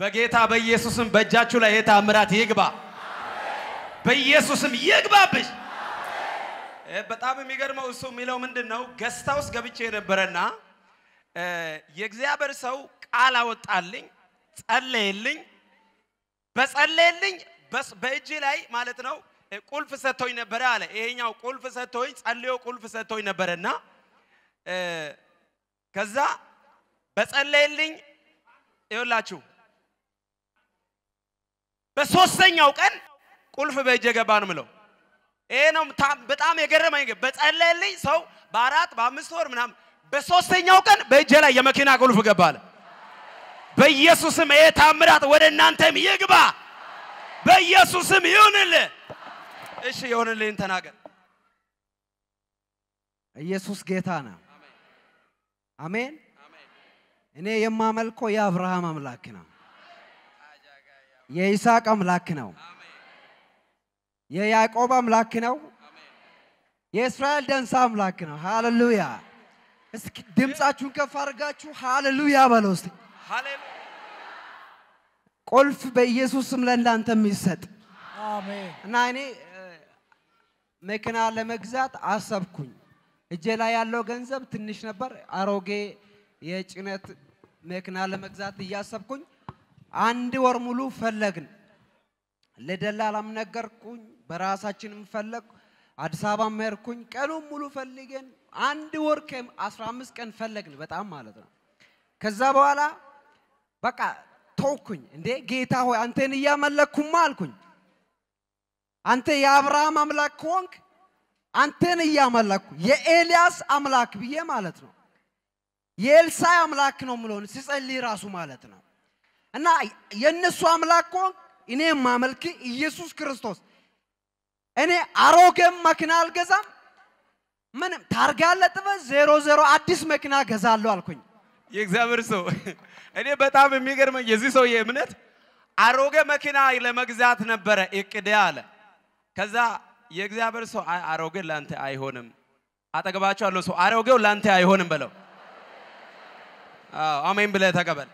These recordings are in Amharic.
በጌታ በኢየሱስም በእጃችሁ ላይ የታምራት ይግባ፣ በኢየሱስም ይግባብሽ። እ፣ በጣም የሚገርመው እሱ የሚለው ምንድን ነው? ገስታ ውስጥ ገብቼ ነበረና እ፣ የእግዚአብሔር ሰው ቃል አወጣልኝ፣ ጸለየልኝ። በጸለየልኝ በስ- በእጅ ላይ ማለት ነው እ፣ ቁልፍ ሰጥቶኝ ነበረ አለ። ይሄኛው ቁልፍ ሰጥቶኝ ጸልዮ ቁልፍ ሰጥቶኝ ነበረና እ፣ ከዛ በጸለየልኝ ይኸውላችሁ በሶስተኛው ቀን ቁልፍ በእጄ ገባ ነው ምለው። ይሄ ነው ታ- በጣም የገረመኝ። ግን በጸለየልኝ ሰው በአራት በአምስት ወር ምናምን በሶስተኛው ቀን በእጄ ላይ የመኪና ቁልፍ ገባለ። በኢየሱስም ይሄ ታምራት ወደ እናንተም ይግባ። በኢየሱስም ይሁንልህ። እሺ የሆንልህን ተናገር። ኢየሱስ ጌታ ነው። አሜን። እኔ የማመልከው የአብርሃም አምላክ ነው። የይስሐቅ አምላክ ነው። የያዕቆብ አምላክ ነው። የእስራኤል ደንሳ አምላክ ነው። ሃሌሉያ! እስኪ ድምፃችሁን ከፍ አድርጋችሁ ሃሌሉያ በለው እስቲ። ሃሌሉያ ቁልፍ በኢየሱስ ስም ለእናንተ የሚሰጥ አሜን እና እኔ እ፣ መኪና ለመግዛት አሰብኩኝ። እጄ ላይ ያለው ገንዘብ ትንሽ ነበር። አሮጌ የጭነት መኪና ለመግዛት እያሰብኩኝ አንድ ወር ሙሉ ፈለግን። ለደላላም ነገርኩኝ፣ በራሳችንም ፈለግ አዲስ አበባ መርኩኝ። ቀኑን ሙሉ ፈልገን አንድ ወር ከአስራ አምስት ቀን ፈለግን፣ በጣም ማለት ነው። ከዛ በኋላ በቃ ተውኩኝ። እንዴ ጌታ ሆይ አንተን እያመለክኩማ አልኩኝ። አንተ የአብርሃም አምላክ ከሆንክ አንተን እያመለኩ የኤልያስ አምላክ ብዬ ማለት ነው። የኤልሳዕ አምላክ ነው ምለውን ሲጸልይ ራሱ ማለት ነው። እና የእነሱ አምላክ ከሆንክ እኔ የማመልክ ኢየሱስ ክርስቶስ እኔ አሮጌም መኪና አልገዛም፣ ምንም ታርጋ ለጥፈ ዜሮ ዜሮ አዲስ መኪና ገዛለሁ አልኩኝ። የእግዚአብሔር ሰው እኔ በጣም የሚገርመኝ የዚህ ሰውዬ እምነት አሮጌ መኪና ለመግዛት ነበረ እቅዴ አለ። ከዛ የእግዚአብሔር ሰው አይ አሮጌ ላንተ አይሆንም፣ አጠገባቸው ያለው ሰው አሮጌው ላንተ አይሆንም በለው። አዎ አሜን ብለህ ተቀበል።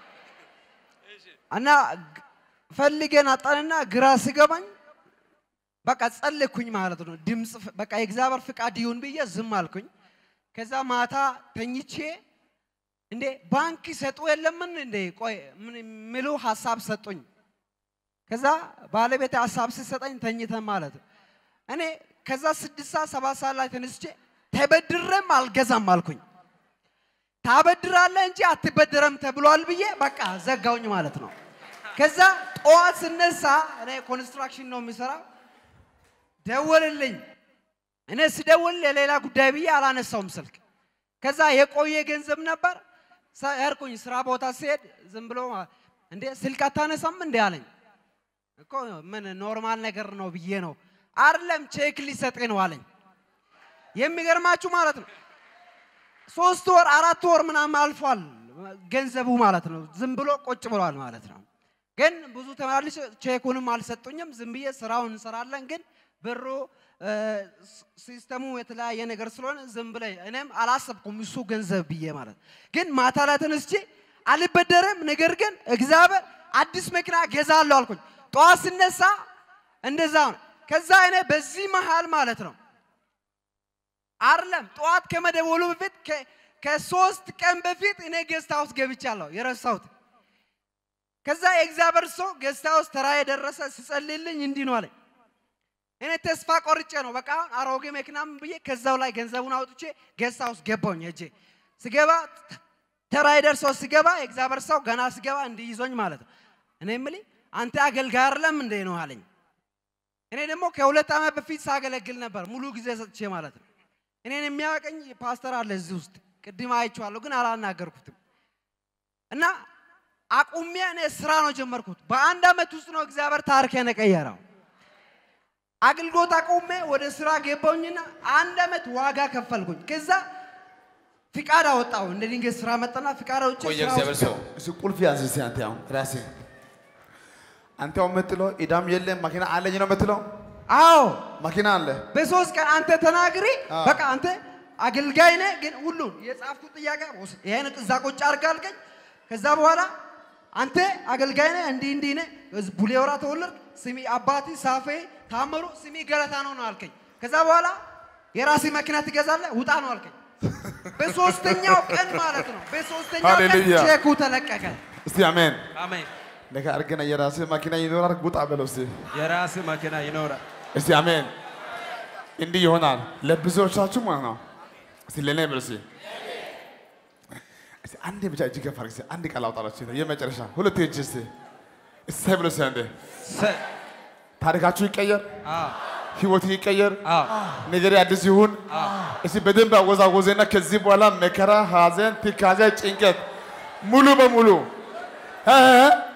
እና ግ- ፈልገን አጣንና ግራ ሲገባኝ በቃ ጸለይኩኝ ማለት ነው። ድምፅ ፍ- በቃ የእግዚአብሔር ፍቃድ ይሁን ብዬ ዝም አልኩኝ። ከዛ ማታ ተኝቼ እንዴ ባንክ ሰጡ የለምን እንዴ ቆይ ምን የሚሉ ሀሳብ ሰጡኝ። ከዛ ባለቤት ሀሳብ ሲሰጠኝ ተኝተን ማለት ነው። እኔ ከዛ ስድስት ሰዓት ሰባት ሰዓት ላይ ተነስቼ ተበድሬም አልገዛም አልኩኝ። ታበድራለህ እንጂ አትበድረም ተብሏል ብዬ በቃ ዘጋውኝ ማለት ነው። ከዛ ጠዋት ስነሳ እኔ ኮንስትራክሽን ነው የሚሰራው፣ ደወልልኝ። እኔ ስደውል የሌላ ጉዳይ ብዬ አላነሳውም ስልክ። ከዛ የቆየ ገንዘብ ነበር ሄድኩኝ። ስራ ቦታ ሲሄድ ዝም ብሎ እንዴ ስልክ አታነሳም እንዴ አለኝ። እኮ ምን ኖርማል ነገር ነው ብዬ ነው። አይደለም ቼክ ሊሰጥ ነው አለኝ። የሚገርማችሁ ማለት ነው ሶስት ወር አራት ወር ምናምን አልፏል ገንዘቡ ማለት ነው። ዝም ብሎ ቁጭ ብሏል ማለት ነው። ግን ብዙ ተመላልሽ ቼኩንም አልሰጡኝም። ዝም ብዬ ስራውን እንሰራለን። ግን ብሩ እ፣ ስ- ሲስተሙ የተለያየ ነገር ስለሆነ ዝም ብለ እኔም አላሰብኩም እሱ ገንዘብ ብዬ ማለት ግን ማታ ላይ ተነስቼ አልበደርም፣ ነገር ግን እግዚአብሔር አዲስ መኪና ገዛለሁ አልኩኝ። ጠዋት ስነሳ እንደዛ ነው። ከዛ እኔ በዚህ መሃል ማለት ነው አይደለም ጠዋት ከመደወሉ በፊት ከ- ከሶስት ቀን በፊት እኔ ጌስት ሃውስ ገብቻለሁ የረሳሁት። ከዛ የእግዚአብሔር ሰው ጌስት ሃውስ ተራ የደረሰ ስጸልይልኝ እንዲህ ነው አለኝ። እኔ ተስፋ ቆርጬ ነው በቃ አሁን አሮጌ መኪናም ብዬ ከዛው ላይ ገንዘቡን አውጥቼ ጌስት ሃውስ ገባሁኝ። ሄጄ ስገባ ተራ የደርሰው ስገባ የእግዚአብሔር ሰው ገና ስገባ እንዲህ ይዞኝ ማለት ነው። እኔ የምልህ አንተ አገልጋይ አይደለም እንዴ ነው አለኝ። እኔ ደግሞ ከሁለት ዓመት በፊት ሳገለግል ነበር ሙሉ ጊዜ ሰጥቼ ማለት ነው። እኔን የሚያውቀኝ ፓስተር አለ እዚህ ውስጥ ቅድም አይቼዋለሁ፣ ግን አላናገርኩትም። እና አቁሜ እኔ ስራ ነው ጀመርኩት። በአንድ ዓመት ውስጥ ነው እግዚአብሔር ታሪኬን የቀየረው። አገልግሎት አቁሜ ወደ ስራ ገባሁኝና አንድ ዓመት ዋጋ ከፈልኩኝ። ከዛ ፍቃድ አወጣሁ። እንደ ድንገት ስራ መጣና ፍቃድ አውጥቼ ቆየ ስራ እግዚአብሔር ውስጥ ሰው እሱ ቁልፍ ያዝ እስቲ አንተ አሁን ራሴ አንተ አሁን የምትለው ኢዳም የለም መኪና አለኝ ነው የምትለው አዎ መኪና አለ በሶስት ቀን አንተ ተናግሪ። አዎ። በቃ አንተ አገልጋይ ነህ፣ ግን ሁሉን የጻፍኩት ጥያቄ ወስድ ይሄን እዛ ቁጭ አድርግ አልከኝ። ከዛ በኋላ አንተ አገልጋይ ነህ፣ እንዲህ እንዲህ ነህ፣ ቡሌ ሆራ ተወለድክ፣ ስሚ አባቲ ሳፌ ታምሩ፣ ስሚ ገለታ ነው ነው አልከኝ። ከዛ በኋላ የራሴ መኪና ትገዛለህ፣ ውጣ ነው አልከኝ። በሶስተኛው ቀን ማለት ነው። በሶስተኛው ቀን ሃሌሉያ። ቼኩ ተለቀቀ። እስቲ አሜን። አሜን። ነገ አድርገን የራስህ መኪና ይኖራል። ውጣ በለው እስቲ የራስ መኪና ይኖራል። እስቲ አሜን። እንዲህ ይሆናል ለብዙዎቻችሁ ማለት ነው። እስቲ ለኔ በል እስቲ እስቲ አንዴ ብቻ እጅ ከፍ አድርግ እስቲ አንድ ቃል አውጣላችሁ የመጨረሻ ሁለት እጅ እስቲ እሰይ ብሎ እስቲ አንዴ ሰ- ታሪካችሁ ይቀየር፣ አዎ፣ ህይወት ይቀየር፣ አዎ፣ ነገር አዲስ ይሁን። እስቲ በደንብ አወዛወዘና ከዚህ በኋላ መከራ፣ ሐዘን፣ ትካዜ፣ ጭንቀት ሙሉ በሙሉ እ- እ-